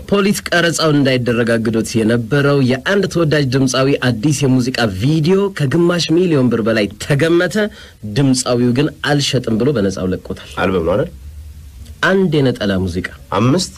ፖሊስ ቀረጻው እንዳይደረግ አግዶት የነበረው የአንድ ተወዳጅ ድምፃዊ አዲስ የሙዚቃ ቪዲዮ ከግማሽ ሚሊዮን ብር በላይ ተገመተ። ድምፃዊው ግን አልሸጥም ብሎ በነፃው ለቆታል። አልበም ነው አይደል? አንድ የነጠላ ሙዚቃ አምስት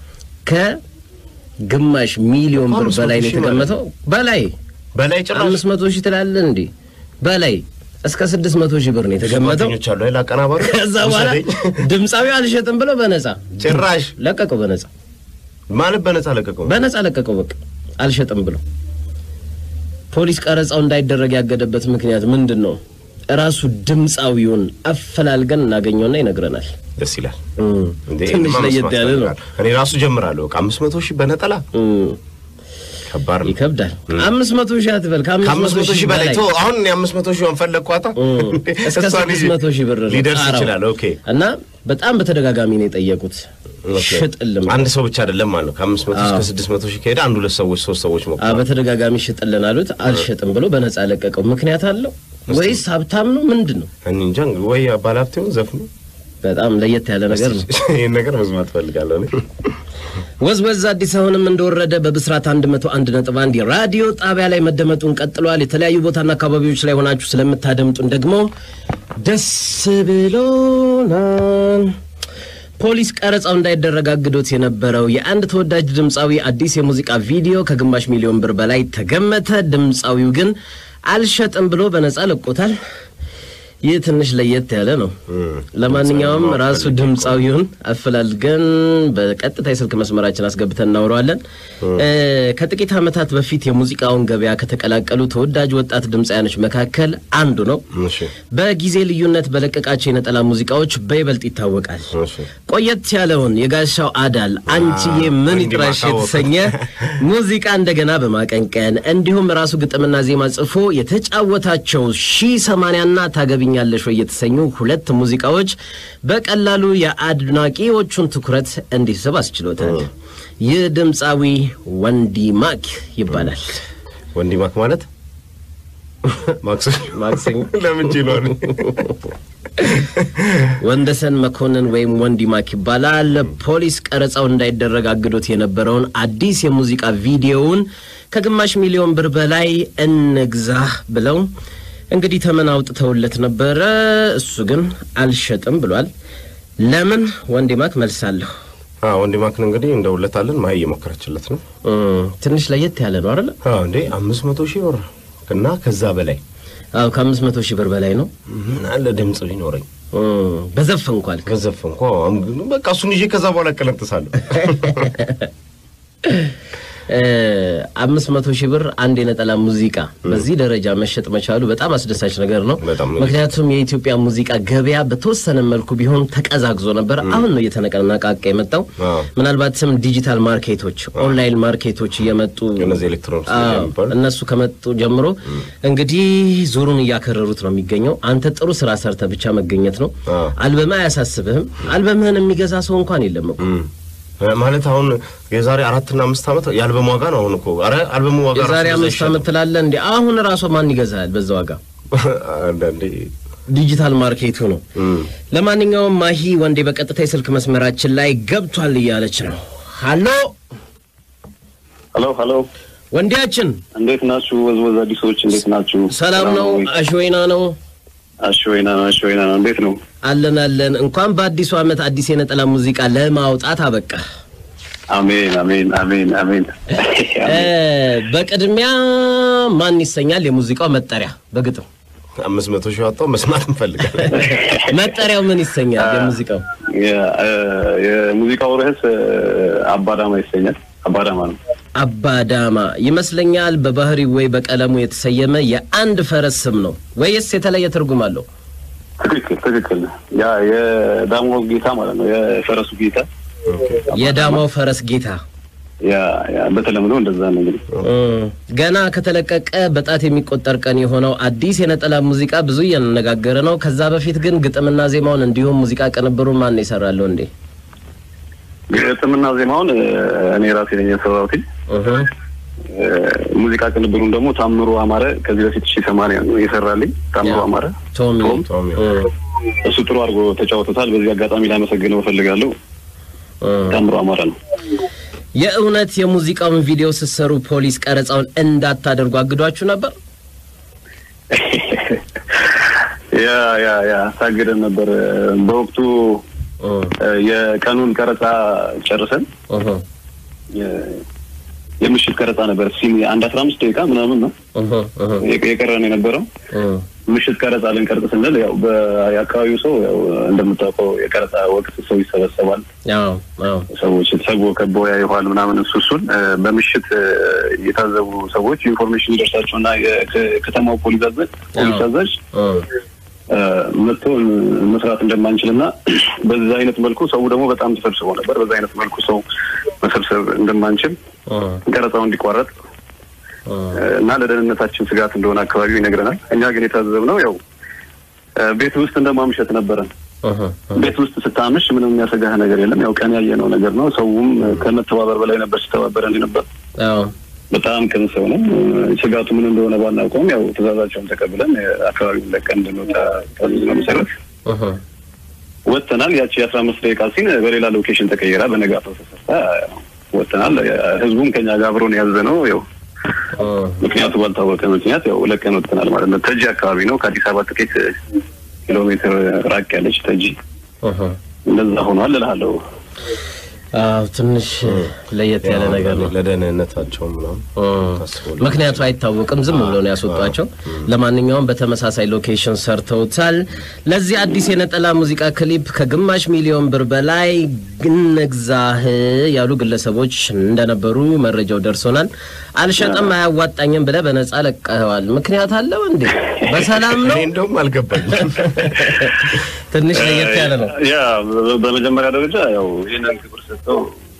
ከግማሽ ሚሊዮን ብር አምስት በላይ ነው መቶ ሺህ የተገመተው። በላይ በላይ ጭራሽ አምስት መቶ ሺህ ትላለን እንዴ? በላይ እስከ ስድስት መቶ ሺህ ብር ነው የተገመተው። ጓደኞች አሉ አይደል? አቀናባሪ ከዛ በኋላ ውሰደኝ። ድምፃዊው አልሸጥም ብሎ በነፃ ጭራሽ ለቀቀው። በነፃ ማለት በነፃ ለቀቀው። በነፃ ለቀቀው። በቃ አልሸጥም ብሎ ፖሊስ ቀረጻው እንዳይደረግ ያገደበት ምክንያት ምንድን ነው? እራሱ ድምፃዊውን አፈላልገን እናገኘውና ይነግረናል። ደስ ይላል። እም፣ እንዴ ትንሽ እኔማ ለየት መስማት ያለ ነው። እፈልጋለሁ። እኔ ራሱ ጀምራለሁ። በቃ አምስት መቶ ሺህ በነጠላ እም፣ ከባድ ነው። ይከብዳል። አምስት መቶ ሺህ አትበል። ከአምስት መቶ ሺህ በላይ ቶ አሁን እኔ አምስት መቶ ሺህ ፈለግኳታ እም፣ እስከ እሷን ስድስት ይዤ መቶ ሺህ ብር ነው ሊደርስ ጣራው። ይችላል። ኦኬ እና በጣም በተደጋጋሚ ነው የጠየቁት። ኦኬ። ሽጥልም አንድ ሰው ብቻ አይደለም ማለት ነው። ከአምስት መቶ እስከ አዎ። ስድስት መቶ ሺህ ከሄደ አንድ ሁለት ሰዎች ሶስት ሰዎች አ ሞክረዋል። በተደጋጋሚ ሽጥልን አሉት። አልሸጥም ብሎ በነፃ ለቀቀው። ምክንያት አለው ወይስ ሀብታም ነው? ምንድን ነው? እኔ እንጃ እንግዲህ ወይ ባለሀብት ይሁን ዘፍኑ በጣም ለየት ያለ ነገር ነው። ይህን ነገር መስማት ፈልጋለሁ እኔ። ወዝወዝ አዲስ አሁንም እንደወረደ በብስራት 101 ነጥብ አንድ የራዲዮ ጣቢያ ላይ መደመጡን ቀጥሏል። የተለያዩ ቦታና አካባቢዎች ላይ ሆናችሁ ስለምታደምጡን ደግሞ ደስ ብሎናል። ፖሊስ ቀረጻው እንዳይደረግ አግዶት የነበረው የአንድ ተወዳጅ ድምፃዊ አዲስ የሙዚቃ ቪዲዮ ከግማሽ ሚሊዮን ብር በላይ ተገመተ። ድምፃዊው ግን አልሸጥም ብሎ በነፃ ለቆታል። ይህ ትንሽ ለየት ያለ ነው። ለማንኛውም ራሱ ድምፃዊውን አፈላልገን በቀጥታ የስልክ መስመራችን አስገብተን እናውረዋለን። እ ከጥቂት ዓመታት በፊት የሙዚቃውን ገበያ ከተቀላቀሉ ተወዳጅ ወጣት ድምፃያኖች መካከል አንዱ ነው። እሺ በጊዜ ልዩነት በለቀቃቸው የነጠላ ሙዚቃዎች በይበልጥ ይታወቃል። እሺ ቆየት ያለውን የጋሻው አዳል አንቺዬ ምን እንዲህ ይጥራሽ ማሳወቅ። የተሰኘ ሙዚቃ እንደገና በማቀንቀን እንዲሁም ራሱ ግጥምና ዜማ ጽፎ የተጫወታቸው ሺ ሰማንያና ታገቢኛለሽ ወይ የተሰኙ ሁለት ሙዚቃዎች በቀላሉ የአድናቂዎቹን ትኩረት እንዲስብ አስችሎታል። ይህ ድምፃዊ ወንዲ ማክ ይባላል። ወንዲ ማክ ማለት ማክሰኞ ማክሰኞ ለምን ችሏል? ወንደሰን መኮንን ወይም ወንዲ ማክ ይባላል። ፖሊስ ቀረጻው እንዳይደረግ አግዶት የነበረውን አዲስ የሙዚቃ ቪዲዮውን ከግማሽ ሚሊዮን ብር በላይ እንግዛህ ብለው እንግዲህ ተመን አውጥተውለት ነበረ። እሱ ግን አልሸጥም ብሏል። ለምን? ወንዲ ማክ መልሳለሁ። አዎ ወንዲ ማክን እንግዲህ እንደውለታለን። ማይ እየሞከረችለት ነው። እም፣ ትንሽ ለየት ያለ ነው አይደለ? አዎ እንዴ አምስት መቶ ሺህ ብር እና ከዛ በላይ አዎ ከአምስት መቶ ሺህ ብር በላይ ነው። ምን አለ ድምፅ ቢኖረኝ እም፣ በዘፈንኩ አልክ። ገዘፍ እንኳ በቃ እሱን ይዤ ከዛ በኋላ እቀለጥሳለሁ። አምስት መቶ ሺህ ብር አንድ የነጠላ ሙዚቃ በዚህ ደረጃ መሸጥ መቻሉ በጣም አስደሳች ነገር ነው። በጣም ነው። ምክንያቱም የኢትዮጵያ ሙዚቃ ገበያ በተወሰነ መልኩ ቢሆን ተቀዛቅዞ ነበር። አሁን ነው እየተነቃቃ የመጣው። አዎ። ምናልባትም ዲጂታል ማርኬቶች፣ ኦንላይን ማርኬቶች እየመጡ እነዚህ ኤሌክትሮኒክስ አዎ፣ የሚባሉ እነሱ ከመጡ ጀምሮ እንግዲህ ዙሩን እያከረሩት ነው የሚገኘው። አንተ ጥሩ ስራ ሰርተ ብቻ መገኘት ነው። አዎ። አልበምህ አያሳስብህም። አልበምህን የሚገዛ ሰው እንኳን የለም እኮ። እም። ማለት አሁን የዛሬ አራትና አምስት ዓመት የአልበም ዋጋ ነው። አሁን እኮ ኧረ አልበሙ ዋጋ ራሱ የዛሬ በዛ አምስት ይሻላል። ዓመት ትላለህ እንዴ? አሁን ራሱ ማን ይገዛል በዛ ዋጋ? አንዳንዴ ዲጂታል ማርኬቱ ነው። እም። ለማንኛውም ማሂ ወንዴ በቀጥታ የስልክ መስመራችን ላይ ገብቷል እያለች ነው። ሀሎ ሀሎ ሀሎ፣ ወንዴያችን፣ እንዴት ናችሁ? ወዝወዝ አዲሶች እንዴት ናችሁ? ሰላም ነው? ወይ? አሽወይና ነው አሽወይና ነው፣ አሽወይና ነው። እንዴት ነው? አለን አለን። እንኳን በአዲሱ ዓመት አዲስ የነጠላ ሙዚቃ ለማውጣት አበቃ። አሜን አሜን አሜን አሜን። እ በቅድሚያ ማን ይሰኛል የሙዚቃው መጠሪያ? በግጥም አምስት መቶ ሺህ ዋጣው መስማት እንፈልጋለን። መጠሪያው ምን ይሰኛል የሙዚቃው? የ- እ፣ የሙዚቃው ርዕስ እ፣ አባዳማ ይሰኛል። አባዳማ ነው። አባዳማ ይመስለኛል። በባህሪው ወይ በቀለሙ የተሰየመ የአንድ ፈረስ ስም ነው ወይስ የተለየ ትርጉም አለው? ትክክል ትክክል። ያ የዳሞ ጌታ ማለት ነው። የፈረሱ ጌታ የዳማው ፈረስ ጌታ ያ ያ በተለምዶ እንደዛ ነው እንግዲህ እም፣ ገና ከተለቀቀ በጣት የሚቆጠር ቀን የሆነው አዲስ የነጠላ ሙዚቃ ብዙ እያነጋገረ ነው። ከዛ በፊት ግን ግጥምና ዜማውን እንዲሁም ሙዚቃ ቅንብሩን ማን ይሰራለሁ እንዴ? ግጥምና ዜማውን እ፣ እኔ ራሴ ነኝ የሰራሁት። እህ፣ እ፣ ሙዚቃ ቅንብሩን ደግሞ ታምሩ አማረ ከዚህ በፊት ሺ ሰማንያ ነው የሰራልኝ። ታምሩ ያ። አማረ ቶሚ ቶም? ቶሚ። እም፣ እሱ ጥሩ አድርጎ ተጫውቶታል። በዚህ አጋጣሚ ላመሰግነው እፈልጋለሁ። እም። ታምሩ አማረ ነው። የእውነት የሙዚቃውን ቪዲዮ ስትሰሩ ፖሊስ ቀረጻውን እንዳታደርጉ አግዷችሁ ነበር? ያ ያ ያ ታግደን ነበር። በወቅቱ እ፣ የቀኑን ቀረጻ ጨርሰን እህ፣ የ- የምሽት ቀረጻ ነበር። ሲም አንድ አስራ አምስት ደቂቃ ምናምን ነው እህ፣ እህ፣ የቀ- የቀረን የነበረው። እህ። ምሽት ቀረጻ ልንቀርጽ ስንል ያው በአካባቢው ሰው ያው እንደምታውቀው የቀረጻ ወቅት ሰው ይሰበሰባል። አዎ፣ አዎ። ሰዎች ተሰብስቦ ከበው ያዩኋል ምናምን እሱ እሱን እ፣ በምሽት እ፣ የታዘቡ ሰዎች ኢንፎርሜሽን ይደርሳቸው እና የከተማው ፖሊስ አዛዥ ፖሊስ አዛዥ እህ፣ እ፣ መጥቶ መስራት እንደማንችል እና በዛ አይነት መልኩ ሰው ደግሞ በጣም ተሰብስቦ ነበር። በዛ አይነት መልኩ ሰው መሰብሰብ እንደማንችል እህ፣ ቀረጻው እንዲቋረጥ እህ። እና ለደህንነታችን ስጋት እንደሆነ አካባቢው ይነግረናል። እኛ ግን የታዘብነው ያው እ፣ ቤት ውስጥ እንደማምሸት ነበረን። እህ፣ እህ። ቤት ውስጥ ስታምሽ ምንም የሚያሰጋህ ነገር የለም። ያው ቀን ያየነው ነገር ነው። ሰውም ከመተባበር በላይ ነበር ሲተባበረን ነበር። አዎ። በጣም ቅን ሰው ነው። ስጋቱ ምን እንደሆነ ባናውቀውም ያው ትዕዛዛቸውን ተቀብለን አካባቢውን ለቀን እንድንወጣ ታዘዝነው መሰረት እህ፣ ወጥተናል። ያቺ የአስራ አምስት ደቂቃ ሲን በሌላ ሎኬሽን ተቀይራ በነጋታው ተሰርታ ወጥተናል። ህዝቡም ከኛ ጋር አብሮን የያዘ ነው። ያው እህ። ምክንያቱ ባልታወቀ ምክንያት ያው ለቀን ወጥተናል ማለት ነው። ተጂ አካባቢ ነው። ከአዲስ አበባ ጥቂት ኪሎ ሜትር ራቅ ያለች ተጂ እህ። እንደዛ ሆኗል እልሃለሁ። አዎ፣ ትንሽ ለየት ያለ ነገር ነው። ለደህንነታቸው ምናምን ታስቦ ምክንያቱ አይታወቅም። ዝም ብሎ ነው ያስወጧቸው። ለማንኛውም በተመሳሳይ ሎኬሽን ሰርተውታል። ለዚህ አዲስ የነጠላ ሙዚቃ ክሊፕ ከግማሽ ሚሊዮን ብር በላይ ግንግዛህ ያሉ ግለሰቦች እንደነበሩ መረጃው ደርሶናል። አልሸጠም አያዋጣኝም ብለህ በነጻ ለቀኸዋል። ምክንያት አለው እንዴ? በሰላም ነው? እኔ እንደውም አልገባኝም። ትንሽ ለየት ያለ ነው። ያ በ- በመጀመሪያ ደረጃ ያው ይህንን ክብር ሰጥተው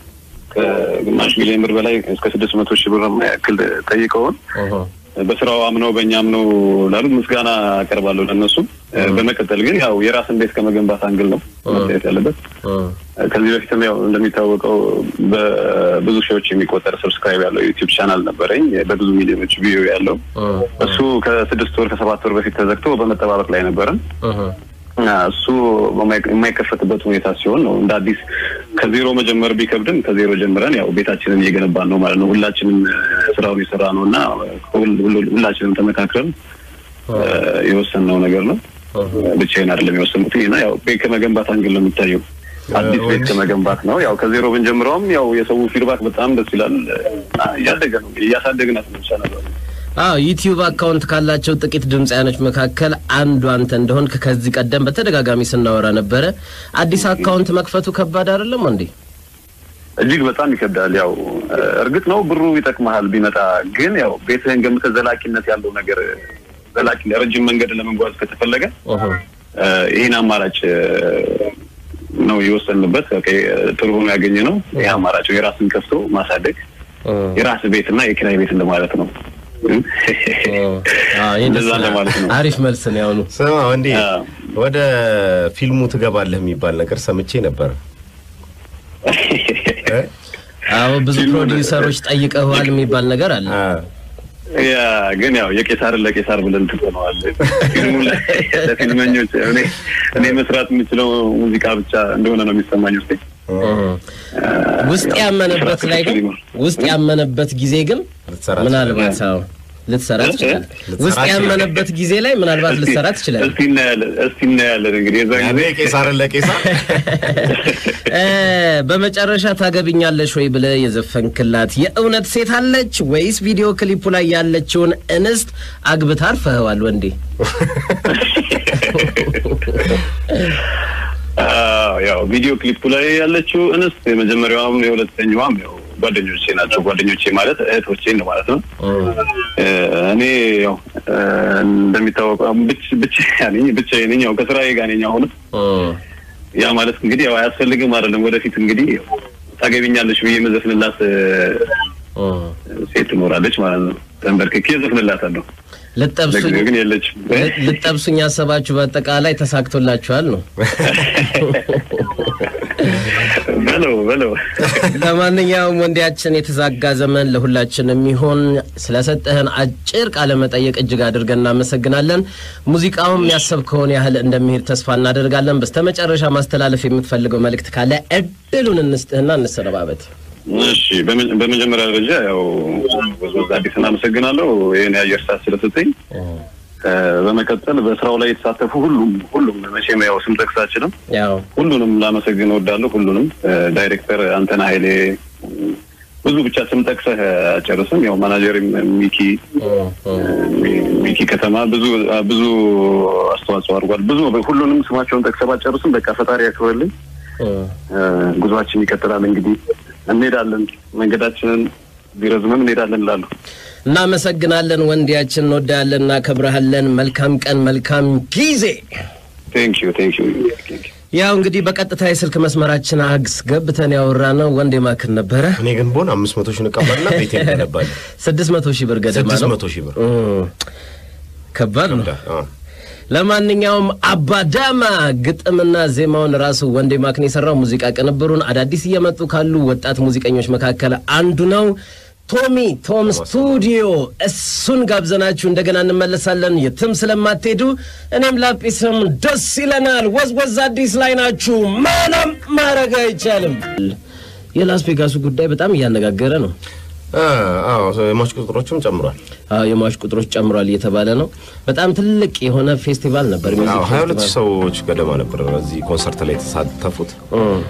ከግማሽ ሚሊዮን ብር በላይ እስከ ስድስት መቶ ሺህ ብር ያክል ጠይቀውን ኦሆ። በስራው አምነው በእኛ አምነው ላሉት ምስጋና አቀርባለሁ ለእነሱ። በመቀጠል ግን ያው የራስን ቤት ከመገንባት አንግል ነው መታየት ያለበት። እ፣ ከዚህ በፊትም ያው እንደሚታወቀው በብዙ ሺዎች የሚቆጠር ሰብስክራይብ ያለው ዩቲዩብ ቻናል ነበረኝ በብዙ ሚሊዮኖች ቪዲዮ ያለው እ፣ እሱ ከስድስት ወር ከሰባት ወር በፊት ተዘግቶ በመጠባበቅ ላይ ነበረን። እህ፣ እና እሱ በማይ- የማይከፈትበት ሁኔታ ሲሆን ነው እንደ አዲስ ከዜሮ መጀመር ቢከብድም ከዜሮ ጀምረን ያው ቤታችንን እየገነባን ነው ማለት ነው። ሁላችንም እ፣ ስራውን የሰራ ነው እና ሁል- ሁል- ሁላችንም ተመካክረን እ፣ የወሰንነው ነገር ነው። ብቻዬን አይደለም የወሰንኩት እና ያው ቤት ከመገንባት አንግል ነው የሚታየው። አዲስ ቤት ከመገንባት ነው። ያው ከዜሮ ብንጀምረውም ያው የሰው ፊድባክ በጣም ደስ ይላል። እና እያደገ ነው እያሳደግናት ነው ብቻ ነበር አዎ ዩቲዩብ አካውንት ካላቸው ጥቂት ድምፃያኖች መካከል አንዱ አንተ እንደሆን ከዚህ ቀደም በተደጋጋሚ ስናወራ ነበረ። አዲስ አካውንት መክፈቱ ከባድ አይደለም እንዴ? እጅግ በጣም ይከብዳል። ያው እ፣ እርግጥ ነው ብሩ ይጠቅመሃል ቢመጣ፣ ግን ያው ቤትህን ገምተህ ዘላቂነት ያለው ነገር ዘላቂ ረጅም መንገድ ለመጓዝ ከተፈለገ ኦሆ። እ፣ ይህን አማራጭ እ፣ ነው የወሰንበት። ኦኬ፣ ጥሩ ሆኖ ያገኘ ነው ይህ አማራጭ የራስን ከፍቶ ማሳደግ እ፣ የራስ ቤት እና የኪራይ ቤት እንደማለት ነው። እ፣ አዎ፣ ይሄ ደስ እንደዛ ይላል። ለማለት ነው። አሪፍ መልስ ነው ያሁኑ። ስማ ወንዴ አዎ። ወደ ፊልሙ ትገባለህ የሚባል ነገር ሰምቼ ነበር። እ? አዎ ብዙ ፊልሙን- ፕሮዲውሰሮች ጠይቀዋል የሚባል ነገር አለ። አ፣ ያ ግን ያው የቄሳርን ለቄሳር ብለን ትሆነዋል። ፊልሙ ላይ ለፊልመኞች እኔ እኔ መስራት የምችለው ሙዚቃ ብቻ እንደሆነ ነው የሚሰማኝ ውስጤ። እ፣ ውስጥ ያመነበት ላይ ግን ውስጥ ያመነበት ጊዜ ግን ልትሰራ ምናልባት አዎ ልትሰራ ትችላለህ። ውስጥ ያመነበት ጊዜ ላይ ምናልባት ልትሰራ ትችላለህ። እስቲ እናያለን እስቲ እናያለን እንግዲህ የዛ ያኔ ጊዜ ቄሳርን ለቄሳር እ፣ በመጨረሻ ታገብኛለሽ ወይ ብለህ የዘፈንክላት የእውነት ሴት አለች ወይስ ቪዲዮ ክሊፑ ላይ ያለችውን እንስት አግብታ አርፈኸዋል ወንዴ? አዎ፣ ያው ቪዲዮ ክሊፑ ላይ ያለችው እንስት የመጀመሪያዋም የሁለተኛዋም ያው ጓደኞቼ ናቸው። ጓደኞቼ ማለት እህቶቼ ነው ማለት ነው። እ፣ እኔ ያው እ፣ እንደሚታወቀው ብቻ- ብቻዬን ነኝ ብቻዬን ነኝ። ያው ከስራዬ ጋር ነኝ አሁንም ያ ማለት እንግዲህ ያው አያስፈልግም አይደለም። ወደፊት እንግዲህ ታገቢኛለሽ ብዬ መዘፍንላት እ፣ ሴት ትኖራለች ማለት ነው። ተንበርክኬ ዘፍንላታለሁ። ልጠብሱኝ ለጊዜው ግን የለችም። ልጠብሱኝ ያሰባችሁ በአጠቃላይ ተሳክቶላችኋል ነው። በለው በለው ለማንኛውም ወንዴያችን የተዛጋ ዘመን ለሁላችን የሚሆን ስለሰጠህን አጭር ቃለ መጠየቅ እጅግ አድርገን እናመሰግናለን። ሙዚቃውም ያሰብከውን ያህል እንደሚሄድ ተስፋ እናደርጋለን። በስተመጨረሻ ማስተላለፍ የምትፈልገው መልእክት ካለ እድሉን እንስጥህና እንሰነባበት። እሺ በመ- በመጀመሪያ ደረጃ ያው ወዝወዝ አዲስ እናመሰግናለሁ ይህን የአየር ሰዓት ስለሰጠኝ። እ፣ በመቀጠል በስራው ላይ የተሳተፉ ሁሉም ሁሉም መቼም ያው ስም ጠቅስ አልችልም። ያው ሁሉንም ላመሰግን እወዳለሁ። ሁሉንም እ፣ ዳይሬክተር አንተና ኃይሌ እ፣ ብዙ ብቻ ስም ጠቅሰህ አጨርስም። ያው ማናጀር ሚኪ እ፣ ሚ- ሚኪ ከተማ ብዙ ብዙ አስተዋጽኦ አድርጓል። ብዙ ሁሉንም ስማቸውን ጠቅሰህ ባጨርስም በቃ ፈጣሪ ያክብርልኝ። እ፣ ጉዟችን ይቀጥላል። እንግዲህ እንሄዳለን፣ መንገዳችንን ቢረዝምም እንሄዳለን እላለሁ። እናመሰግናለን። ወንድያችን እንወዳለን፣ እናከብረሃለን። መልካም ቀን፣ መልካም ጊዜ። ቴንክ ዩ ቴንክ ዩ ያው እንግዲህ በቀጥታ የስልክ መስመራችን አግስ ገብተን ያወራ ነው ወንዴ ማክን ነበረ። እኔ ግን ቦን አምስት መቶ ሺህ እንቀባልና ቤቴ እንገነባለን። ስድስት መቶ ሺህ ብር ገደማ ስድስት ነው። መቶ ሺህ ብር እም፣ ከባድ ነው። አ፣ ለማንኛውም አባዳማ ግጥምና ዜማውን ራሱ ወንዴ ማክን የሰራው ሙዚቃ ቅንብሩን አዳዲስ እየመጡ ካሉ ወጣት ሙዚቀኞች መካከል አንዱ ነው። ቶሚ ቶም ስቱዲዮ እሱን ጋብዘናችሁ እንደገና እንመለሳለን። የትም ስለማትሄዱ እኔም ላጲስም ደስ ይለናል። ወዝወዝ አዲስ ላይ ናችሁ። ምንም ማድረግ አይቻልም። የላስ ቬጋሱ ጉዳይ በጣም እያነጋገረ ነው። አ፣ አዎ የሟች ቁጥሮችም ጨምሯል። አዎ የሟች ቁጥሮች ጨምሯል እየተባለ ነው። በጣም ትልቅ የሆነ ፌስቲቫል ነበር። አዎ ሚውዚክ ሀያ ሁለት ፌስቲቫል ሰዎች ገደማ ነበር በዚህ ኮንሰርት ላይ የተሳተፉት።